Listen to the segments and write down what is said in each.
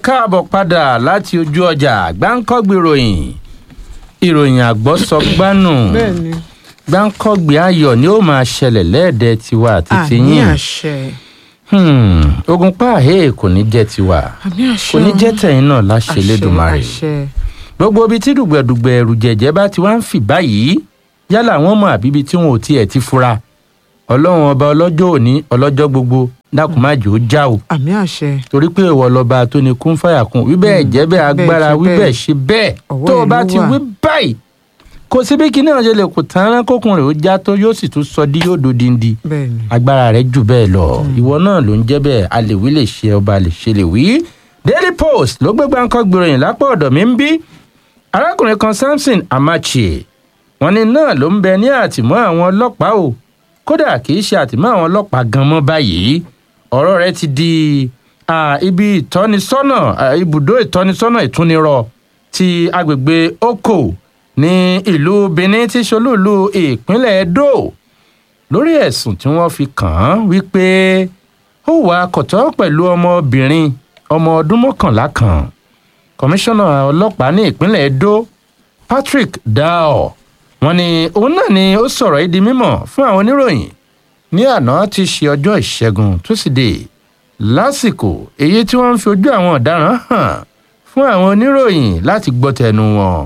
káàbọ̀ padà láti ojú ọjà gbáǹkọ́gbì ìròyìn ìròyìn àgbọ́sọgbánù bẹ́ẹ̀ni gbáǹkọ́gbì ayọ̀ ni ó máa ṣẹlẹ̀ lẹ́ẹ̀dẹ́ tiwa àti àmì tiyín àṣẹ Hmm, ogun páàhé kò ní jẹ́ tiwa àmì àṣẹ kò ní jẹ́ tẹ̀yìn náà láṣẹ àṣẹ, lẹ́dùnmarè àṣẹ gbogbo ibi tí dùgbẹ̀dùgbẹ̀ ẹ̀rù jẹ̀jẹ̀ bá ti wá ń fì báyìí yálà wọ́n mọ̀ àbíbi tí wọn ò tiẹ̀ ti fura ọlọ́run ọba ọlọ́jọ́ òní ọlọ́jọ́ gbogbo dákun má jò ó já o àmì àṣẹ torí pé ìwọ lọba tó ní kún fàyà kún wí bẹ́ẹ̀ jẹ́ bẹ́ẹ̀ agbára ṣe wí bẹ́ẹ̀. bẹ́ẹ̀ ṣe bẹ́ẹ̀ Ọwọ́ tó o ẹ̀ bá ló ti wà. wí báyìí kò sí bí kinní ọ̀jẹ̀ lè kò tán rán kókun rẹ̀ ó já tó yóò sì tún sọ dí yóò dodindi bẹ́ẹ̀ni agbára rẹ̀ jù bẹ́ẹ̀ lọ ìwọ náà ló ń jẹ́ bẹ́ẹ̀ a lè wí lè ṣe ọba lè ṣe lè wí. Daily Post ló gbé gbáǹkọ́ gbìròyìn lápá ọ̀dọ̀ mi ń bí arákùnrin kan Samson Amachi wọ́n ní náà ló ń bẹ ní àtìmọ́ àwọn ọlọ́pàá o kódà kì í ṣe àtìmọ́ àwọn ọlọ́pàá gan mọ́ báyìí ọ̀rọ̀ rẹ̀ ti di ah, ibi ìtọ́nisọ́nà ah, ibùdó ìtọ́nisọ́nà ìtúnirọ̀ ti agbègbè Oko ní ìlú Benin tí ṣolúùlú ìpínlẹ̀ Edo lórí ẹ̀sùn tí wọ́n fi kàn án wípé ó wà kọ̀tọ́ pẹ̀lú ọmọbìnrin ọmọ ọdún mọ́kànlá kan kọmíṣánná ọlọ́pàá ní ìpínlẹ̀ Edo Patrick Dao wọ́n ní òun náà ni ó sọ̀rọ̀ yìí di mímọ̀ fún àwọn oníròyìn ní àná tí í ṣe ọjọ́ ìṣẹ́gun túsídẹ̀ẹ́ lásìkò èyí tí wọ́n ń fi ojú àwọn ọ̀daràn hàn fún àwọn oníròyìn láti gbọ́ tẹnu wọn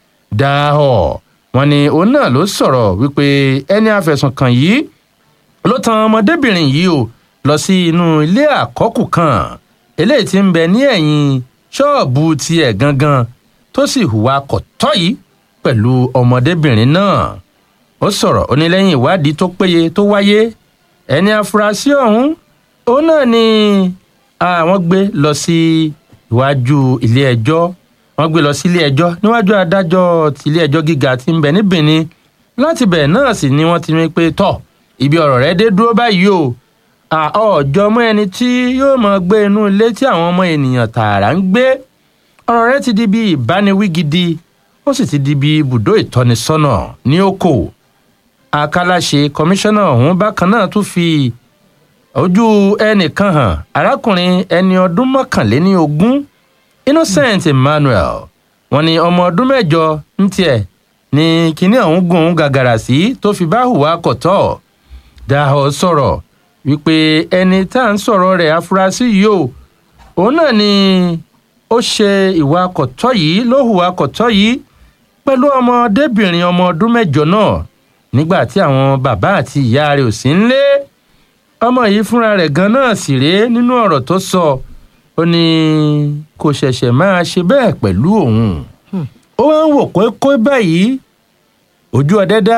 Dao wọ́n ní òun náà ló sọ̀rọ̀ wípé ẹni afẹ̀sùnkàn yìí ló tan ọmọdébìnrin yìí o lọ sí inú ilé àkọ́kù kan eléyìí tí ń bẹ ní ẹ̀yìn ṣọ́ọ̀bù tiẹ̀ gangan tó sì hùwà kọ̀tọ́ yìí pẹ̀lú ọmọdébìnrin náà ó sọ̀rọ̀ ó ní lẹ́yìn ìwádìí tó péye tó wáyé ẹni afurasí ọ̀hún òun náà ni àwọn gbé lọ sí iwájú ilé ẹjọ́ wọ́n gbé lọ sí ilé ẹjọ́ níwájú adájọ́ ti ilé ẹjọ́ gíga tí ń bẹ ní Benin láti bẹ̀ náà sì ni wọ́n ti ní pé tọ̀ ibi ọ̀rọ̀ rẹ dé dúró báyìí o ọjọ́ mọ́ ẹni tí yóò máa gbé inú ilé tí àwọn ọmọ ènìyàn tààrà ń gbé ọ̀rọ̀ rẹ ti di bí ìbániwí gidi ó sì ti di bí ibùdó ìtọ́nisọ́nà ní oko àkàlàṣe kọmíṣánná ọ̀hún bákan náà tún fi ojú ẹnìkan hàn arákùnrin ẹni ọdún mọ́kànléní ogún Innocent Emmanuel wọ́n ní ọmọ ọdún mẹ́jọ ń tiẹ̀ ní kinní ọ̀hún gùn ún gàgàrà sí tó fi bá hùwà kọ̀tọ́ Dahọ sọ̀rọ̀ wípé ẹni tá à ń sọ̀rọ̀ rẹ̀ afurasí yìí o òun náà ni ó ṣe ìwà kọ̀tọ́ yìí ló hùwà kọ̀tọ́ yìí pẹ̀lú ọmọdébìnrin ọmọ ọdún mẹ́jọ náà nígbà tí àwọn bàbá àti ìyá rẹ̀ ò sí nílé ọmọ yìí fúnra rẹ̀ gan náà sì rèé nínú ọ̀rọ̀ tó sọ ó ní kò ṣẹ̀ṣẹ̀ máa ṣe bẹ́ẹ̀ pẹ̀lú òun ó wá ń wò kókó báyìí ojú ọdẹ dá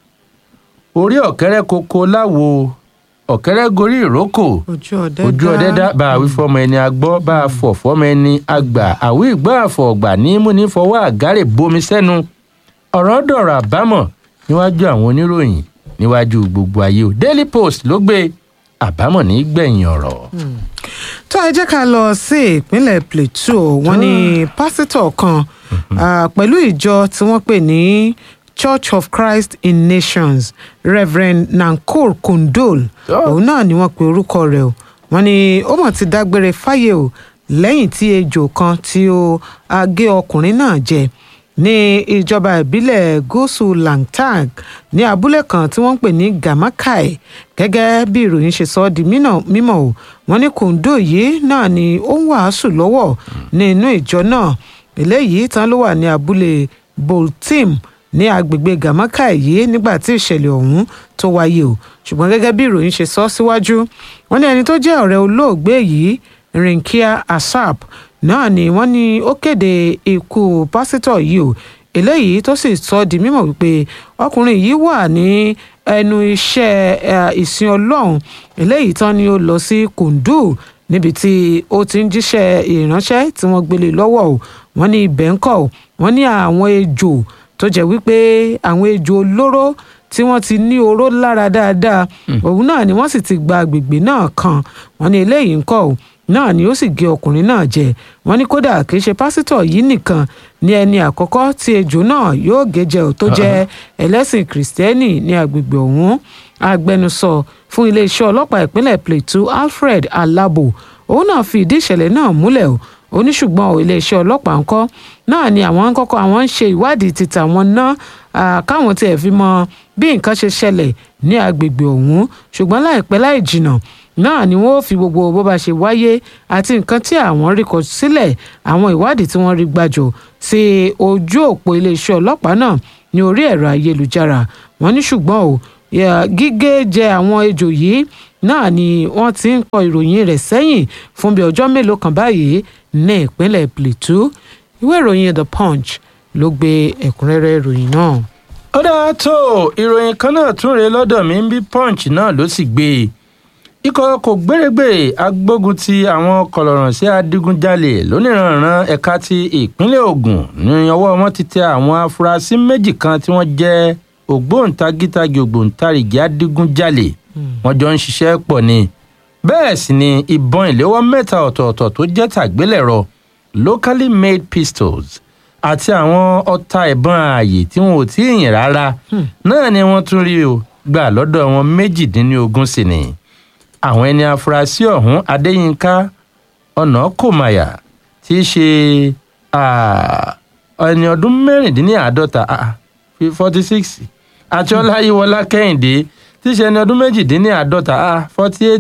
orí ọ̀kẹ́rẹ́ koko láwo ọ̀kẹ́rẹ́ gorí ìrókò ojú ọdẹ ojú ọdẹ dá bá a wí fọmọ ẹni agbọ́ bá a fọ̀ fọmọ ẹni àgbà àwí ìgbọ́ àfọ̀ ọ̀gbà ní múni fọwọ́ àgárè bomi sẹ́nu ọ̀rọ̀ dọ̀rọ̀ àbámọ̀ níwájú àwọn oníròyìn níwájú gbogbo ayé o Daily Post ló gbé àbámọ̀ ní gbẹ̀yìn ọ̀rọ̀. tó ẹ jẹ́ ká lọ sí ìpínlẹ̀ Plateau wọ́n ní pásítọ̀ kan ah, pẹ̀lú ìjọ tí wọ́n pè ní Church of Christ in Nations Reverend Nankor Kundol Oh. òun náà ni wọ́n pe orúkọ rẹ̀ o wọ́n ní ó mọ̀ ti dágbére fáyé o lẹ́yìn tí ejò kan tí ó ah, gé ọkùnrin náà jẹ ní ìjọba ìbílẹ̀ gúúsù langtang ní abúlé kan tí wọ́n ń pè ní gamakai gẹ́gẹ́ bí ìròyìn ṣe sọ ọ́ di mínà- mímọ̀ o wọ́n ní kòńdó yìí náà ni ó ń wàásù lọ́wọ́ ní inú ìjọ náà eléyìí tán ló wà ní abúlé boltim ní agbègbè gamakai yìí nígbà tí ìṣẹ̀lẹ̀ ọ̀hún tó wáyé o ṣùgbọ́n gẹ́gẹ́ bí ìròyìn ṣe sọ síwájú wọ́n ní ẹni tó jẹ́ ọ̀rẹ́ olóògbé yìí rinkia asap náà ni wọ́n ní ó kéde ikú pásítọ̀ yìí o eléyìí tó sì sọ di mímọ̀ wípé ọkùnrin yìí wà ní ẹnu iṣẹ́ eh, ìsìn ọlọ́run eléyìí tán ni ó lọ sí kùndù níbi tí ó ti ń jíṣẹ́ ìránṣẹ́ tí wọ́n gbélé lọ́wọ́ o wọ́n ní ibẹ̀ ń kọ́ o wọ́n ní àwọn ejò tó jẹ́ wípé àwọn ejò olóró tí wọ́n ti ní oró lára dáadáa òun náà ni wọ́n sì ti gba agbègbè náà kan wọ́n ní eléyìí ń kọ́ o náà ni ó sì gé ọkùnrin náà jẹ wọ́n ní kódà kì í ṣe pásítọ̀ yìí nìkan ní ẹni àkọ́kọ́ tí ejò náà yóò gé jẹ ò tó jẹ́ ẹlẹ́sìn kìrìsìtẹ́nì ní agbègbè ọ̀hún agbẹnusọ fún iléeṣẹ́ ọlọ́pàá ìpínlẹ̀ Plateau Alfred Alabo òun náà fi ìdí ìṣẹ̀lẹ̀ náà múlẹ̀ o ó ní ṣùgbọ́n ò iléeṣẹ́ ọlọ́pàá ńkọ́ náà ni àwọn ń kọ́kọ́ àwọn ń ṣe ìwádìí ti tàwọn ná ah, káwọn tiẹ̀ fi mọ bí nǹkan ṣe ṣẹlẹ̀ ní agbègbè ọ̀hún ṣùgbọ́n láìpẹ́ láì jìnnà náà ni wọ́n ó fi gbogbo bó bá ṣe wáyé àti nǹkan tí àwọn rí kọ sílẹ̀ àwọn ìwádìí tí wọ́n rí gbàjọ sí ojú òpó iléeṣẹ́ ọlọ́pàá náà ní orí ẹ̀rọ ayélujára wọ́n ní ṣùgbọ́n o ya- gígé jẹ àwọn ejò yìí náà ni wọ́n ti ń kọ ìròyìn rẹ̀ sẹ́yìn fún bí ọjọ́ mélòó kan báyìí ní ìpínlẹ̀ Plateau ìwé ìròyìn The Punch ló gbé ẹ̀kúnrẹ́rẹ́ ìròyìn náà. ó dáa tó ìròyìn kan náà tún rèé lọ́dọ̀ mi ń bí punch náà ló sì gbé e ikọ̀ kò gbérégbè agbógun ti àwọn kọlọ̀ràn sí adigunjalè lóníranran ẹ̀ka ti ìpínlẹ̀ Ògùn ní ọwọ́ wọn ti tẹ àwọn afurasí méjì kan tí wọ́n jẹ́ ògbóǹtagítagì ògbóǹtarìgì adigunjalè wọ́n jọ ń ṣiṣẹ́ pọ̀ ni bẹ́ẹ̀ sì ni ìbọn ìléwọ́ mẹ́ta ọ̀tọ̀ọ̀tọ̀ tó jẹ́ tàgbélẹ̀rọ locally made pistols àti àwọn ọta ìbọn ààyè tí wọn ò tí ì yìn rárá náà ni wọ́n tún rí o gbà lọ́dọ̀ wọn méjìdínlógún sí ni àwọn ẹni afurasí ọ̀hún adéyínká ọ̀nàkòmáyà tí í ṣe ah, ẹni ọdún mẹ́rìndínláàádọ́ta forty six àti ọláyíwọlá kẹ́hìndé tí í ṣe ẹni ọdún méjìdínláàádọ́ta forty eight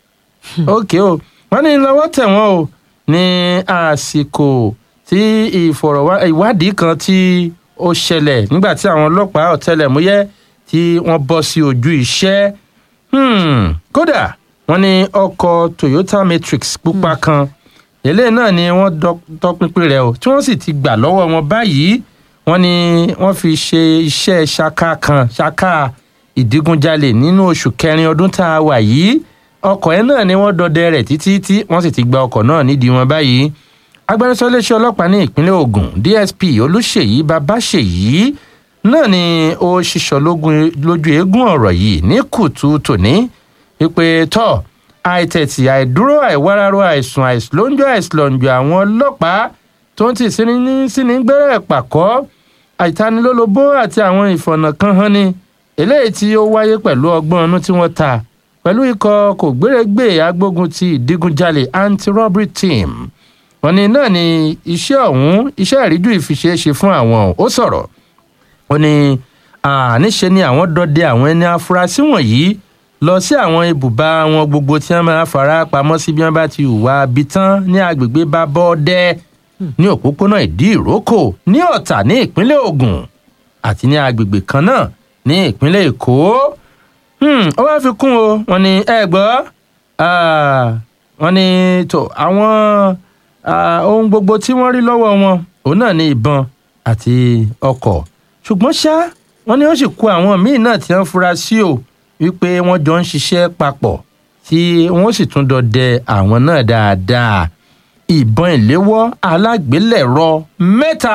ok o wọ́n ní lọ́wọ́ tẹ̀ wọ́n o ní àsìkò tí ìfọ̀rọ̀wá- ìwádìí kan tí ó ṣẹlẹ̀ nígbà tí àwọn ọlọ́pàá ọ̀tẹlẹ̀múyẹ́ tí wọ́n bọ́ sí ojú iṣẹ́ Hmm, kódà wọ́n ní ọkọ̀ Toyota Matrix pupa kan eléyìí náà ni wọ́n dọ- tọpinpin rẹ̀ o tí wọ́n sì ti gbà lọ́wọ́ wọn báyìí wọ́n ní wọ́n fi ṣe iṣẹ́ ṣaka kan ṣaka ìdígunjalè nínú oṣù kẹrin ọdún tá a wà yìí ọkọ̀ ẹ̀ náà ni wọ́n dọdẹ rẹ̀ títí tí wọ́n sì ti gba ọkọ̀ náà nídìí wọn báyìí agbẹnusọ iléeṣẹ́ ọlọ́pàá ní ìpínlẹ̀ Ògùn DSP Olúṣèyí Babáṣèyí náà ni ó ṣiṣọ́ lógun- lójú eégún ọ̀rọ̀ yìí ní kùtù tòní wípé tọ́ àìtẹ̀tì àìdúró àìwáráró àìsùn àìsùlóńjọ àìsùlọ̀njọ àwọn ọlọ́pàá tó ń tì síní síní gbẹ́rẹ́ pàkọ́ àìtanilólobó àti àwọn ìfọ̀nà kan hàn ni eléyìí tí ó wáyé pẹ̀lú ọgbọ́n ọnú tí wọ́n ta pẹ̀lú ikọ̀ kò gbérégbè agbógun ti ìdígunjalè anti-robbery team wọ́n ní náà ni iṣẹ́ ọ̀hún iṣẹ́ ìríjú ìfiṣeéṣe fún àwọn ó sọ̀rọ̀ ó ní àníṣe ni àwọn dọdẹ àwọn ẹni afurasí wọ̀nyí lọ sí àwọn ibùba wọn gbogbo tí wọ́n máa fara pamọ́ sí bí wọ́n bá ti hùwà bí tán ní agbègbè Babọ́dẹ ní òpópónà ìdí ìrókò ní Ọ̀tà ní ìpínlẹ̀ Ògùn àti ní agbègbè kan náà ní ìpínlẹ̀ Èkó Hmm, ó wáá fi kún o wọ́n ní ẹ gbọ́ ah, wọ́n ní tó àwọn ah, ohun gbogbo tí wọ́n rí lọ́wọ́ wọn òun náà ní ìbọn àti ọkọ̀ ṣùgbọ́n ṣá wọ́n ní ó sì kó àwọn míín náà tí wọ́n fura sí o wípé wọ́n jọ ń ṣiṣẹ́ papọ̀ tí wọ́n sì tún dọdẹ àwọn náà dáadáa ìbọn ìléwọ́ alágbélẹ̀rọ mẹ́ta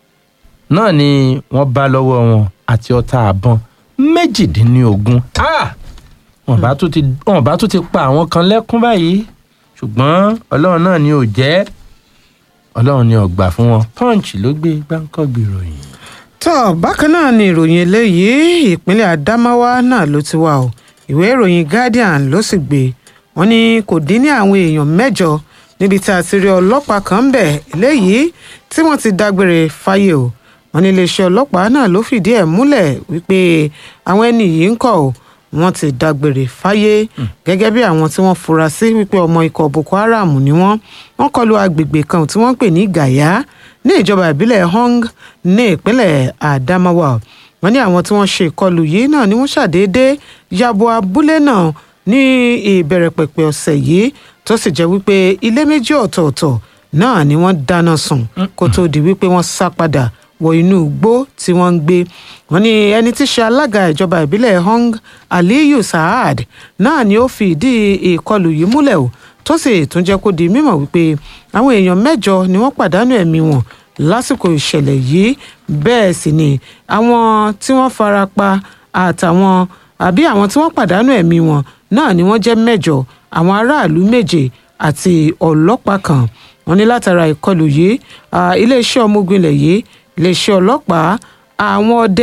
náà ni wọ́n bá lọ́wọ́ wọn àti ọta àbọn méjìdínlógún Ah! wọ́n bá tún ti wọ́n bá tún ti pa àwọn kan lẹ́kún báyìí ṣùgbọ́n ọlọ́run náà ni ò jẹ́ ọlọ́run ni ò gbà fún wọn punch ló gbé gbáǹkọ́gbì ròyìn. tó bákan náà ni ìròyìn eléyìí ìpínlẹ̀ Adamawa náà ló ti wà o ìwé ìròyìn Guardian ló sì gbé wọn ní kò dín ní àwọn èèyàn mẹ́jọ níbi tí a ti rí ọlọ́pàá kan ń bẹ̀ eléyìí tí wọ́n ti dágbére fáyé o wọn ní iléeṣẹ́ ọlọ́pàá náà ló fìdí ẹ̀ múlẹ̀ wípé àwọn ẹni yìí ń kọ̀ o wọ́n ti dágbére fáyé gẹ́gẹ́ bí àwọn tí wọ́n fura sí wípé ọmọ ikọ̀ Boko Haram ni wọ́n wọ́n kọlu agbègbè kan tí wọ́n ń pè ní Gaya ní ìjọba ìbílẹ̀ Hong ní ìpínlẹ̀ Adamawa wọ́n ní àwọn tí wọ́n ṣe ìkọlù yìí náà ni wọ́n ṣàdédé yabo abúlé náà ní ìbẹ̀rẹ̀ pẹ̀pẹ̀ ọ̀sẹ̀ yìí tó sì jẹ́ wípé ilé méjì ọ̀tọ̀ọ̀tọ̀ náà ni wọ́n dáná sun kó tó di wípé wọ́n sá padà wọ inú igbó tí wọ́n ń gbé wọ́n ní ẹni tí í ṣe alága ìjọba ìbílẹ̀ Hong Aliyu Saad náà ni ó fi ìdí ìkọlù yìí múlẹ̀ o tó sì tún jẹ́ kó di mímọ̀ wípé àwọn èèyàn mẹ́jọ ni wọ́n pàdánù ẹ̀mí wọn lásìkò ìṣẹ̀lẹ̀ yìí bẹ́ẹ̀ sì ni àwọn tí wọ́n fara pa àtàwọn àbí àwọn tí wọ́n pàdánù ẹ̀mí wọn náà ni wọ́n jẹ́ mẹ́jọ àwọn aráàlú méje àti ọlọ́pàá kan wọ́n ní látara ìkọlù yìí ah, iléeṣẹ́ ọmọ ogun ilẹ̀ yìí iléeṣẹ́ ọlọ́pàá àwọn ọdẹ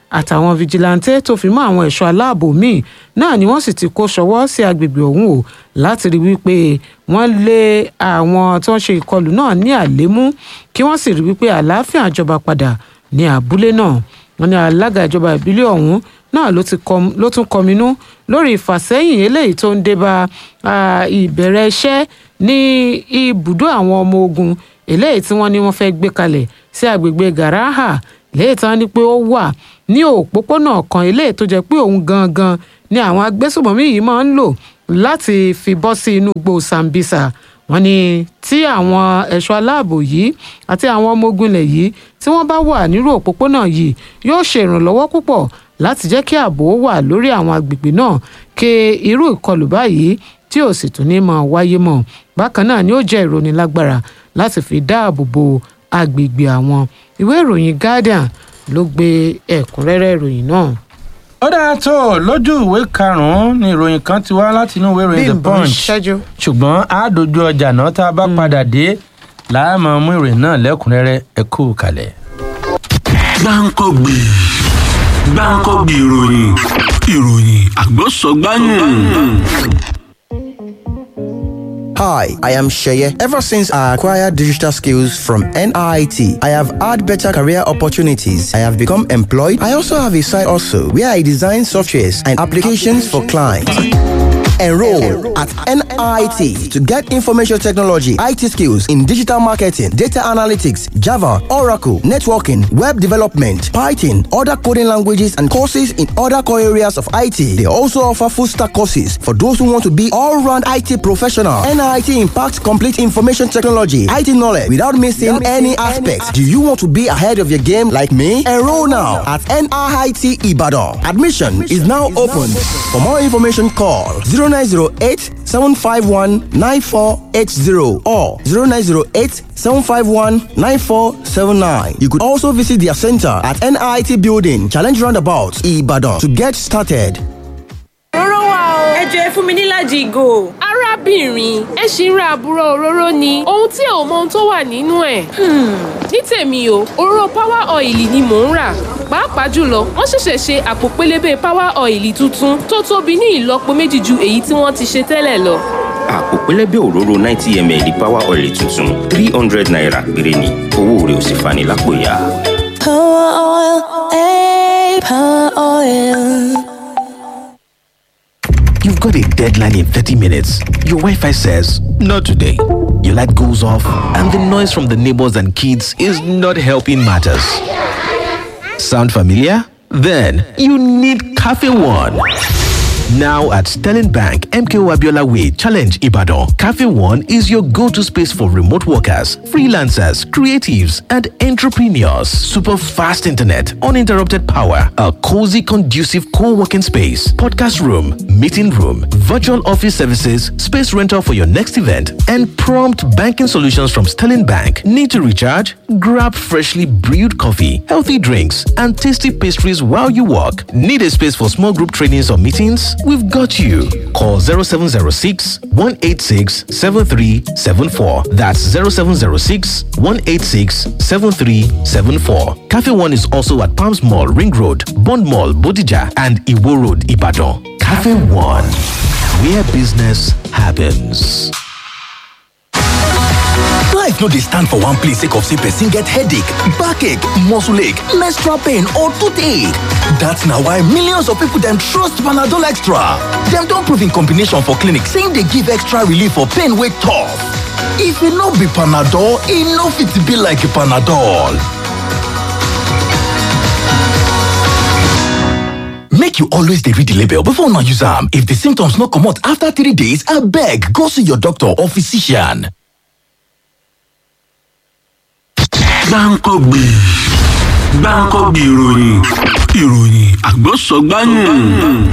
àtàwọn fijilantẹ́ tó fi mọ́ àwọn ẹ̀ṣọ́ aláàbò míì náà ni wọ́n sì ti kó ṣọwọ́ sí agbègbè ọ̀hún o láti rí wípé wọ́n lé àwọn tó ń ṣe ìkọlù náà ní àlémú kí wọ́n sì rí wípé àlàáfíà jọba padà ní abúlé náà wọ́n ní alága ìjọba ìbílẹ̀ ọ̀hún náà ló ti kọm- ló tún kọminú lórí ìfàsẹ́yìn eléyìí tó ń dé bá ah, ìbẹ̀rẹ̀ iṣẹ́ ní ibùdó àwọn ọmọ ogun eléyìí tí wọ́n ní wọ́n fẹ́ gbé kalẹ̀ sí agbègbè garaha léyìí tí wọ́n ní pé ó wà ní òpópónà kan eléyìí tó jẹ́ pé òun gangan ni àwọn agbésùmọ̀mí yìí máa ń lò láti fi bọ́ sí inú igbó sambisa wọ́n ní tí àwọn ẹ̀ṣọ́ aláàbò yìí àti àwọn ọmọ ogun ilẹ̀ yìí tí wọ́n bá wà nírú òpópónà yìí yóò ṣe ìrànlọ́wọ́ púpọ̀ láti jẹ́ kí ààbò wà lórí àwọn agbègbè náà kí irú ìkọlù báyìí tí ò sì tún ní máa wáyé mọ́ bákan náà ni ó jẹ́ ìrónilágbára láti fi dáàbò bo agbègbè àwọn ìwé ìròyìn guardian ló gbé ẹ̀kúnrẹ́rẹ́ ìròyìn náà. ó dáa tó lójú ìwé karùnún ni ìròyìn kan ti wá láti inú ìwé ìròyìn the Bímbọ́ ń punch ṣẹ́jú. ṣùgbọ́n a dojú ọjà náà tá a bá padà dé láàmú mú ìròyìn náà lẹ́kùnrẹ́rẹ́ ẹ kú kalẹ̀. gbáǹkọ́gbì gbáǹkọ́gbì ìròyìn ìròyìn àgbọ̀sọ̀gbáyùn. Hi, I am Sheye. Ever since I acquired digital skills from NIT, I have had better career opportunities. I have become employed. I also have a side also where I design softwares and applications for clients. Enroll at NIT to get information technology, IT skills in digital marketing, data analytics, Java, Oracle, networking, web development, Python, other coding languages, and courses in other core areas of IT. They also offer full stack courses for those who want to be all round IT professional. NIT impacts complete information technology, IT knowledge without missing any aspects. Do you want to be ahead of your game like me? Enroll now at NIT Ibadan. Admission is now open. For more information, call 0908 751 9480 or 0908 751 9479. You could also visit their center at NIT Building, Challenge Roundabout, Ibadan to get started. òróró wà o. ẹ jọ ẹ fún mi nílàjì ìgò. arábìnrin ẹ ṣì ń ra àbúrò òróró ni ohun tí ò mọ ohun tó wà nínú ẹ̀. ní tèmi o òróró power oil ni mò ń rà pàápàá jùlọ wọ́n ṣẹ̀ṣẹ̀ ṣe àpò pélébé power oil tuntun tó tóbi ní ìlọ́po méjì ju èyí tí wọ́n ti ṣe tẹ́lẹ̀ lọ. àpò pẹlẹbẹ òróró ninety ml power oil tuntun three hundred naira péré ni owó rẹ̀ ò sì fani lápò ya. Power oil, eh, power oil. You've got a deadline in 30 minutes. Your Wi Fi says, Not today. Your light goes off, and the noise from the neighbors and kids is not helping matters. Sound familiar? Then you need Cafe One. Now at Sterling Bank, MKO Abiola Way, Challenge Ibadan, Cafe One is your go to space for remote workers, freelancers, creatives, and entrepreneurs. Super fast internet, uninterrupted power, a cozy, conducive co working space, podcast room, meeting room, virtual office services, space rental for your next event, and prompt banking solutions from Sterling Bank. Need to recharge? Grab freshly brewed coffee, healthy drinks, and tasty pastries while you work. Need a space for small group trainings or meetings? We've got you. Call 0706 186 7374. That's 0706 186 7374. Cafe One is also at Palms Mall, Ring Road, Bond Mall, Bodija, and Iwo Road, Ibadan. Cafe One, where business happens. Life no dey stand for one place sake of say person get headache, backache, muscle ache, menstrual pain or toothache. That's na why millions of people dem trust Panadol Extra. Dem don prove in combination for clinic say e dey give extra relief for pain wey tough. If e no be Panadol, e no fit be like Panadol. Make you always dey read the label before una use am. If the symptoms no comot after three days, abeg go see your doctor or physician. gbáǹkọ́gbì gbáǹkọ́gbì ìròyìn ìròyìn àgbọ̀sọ̀gbáyùn.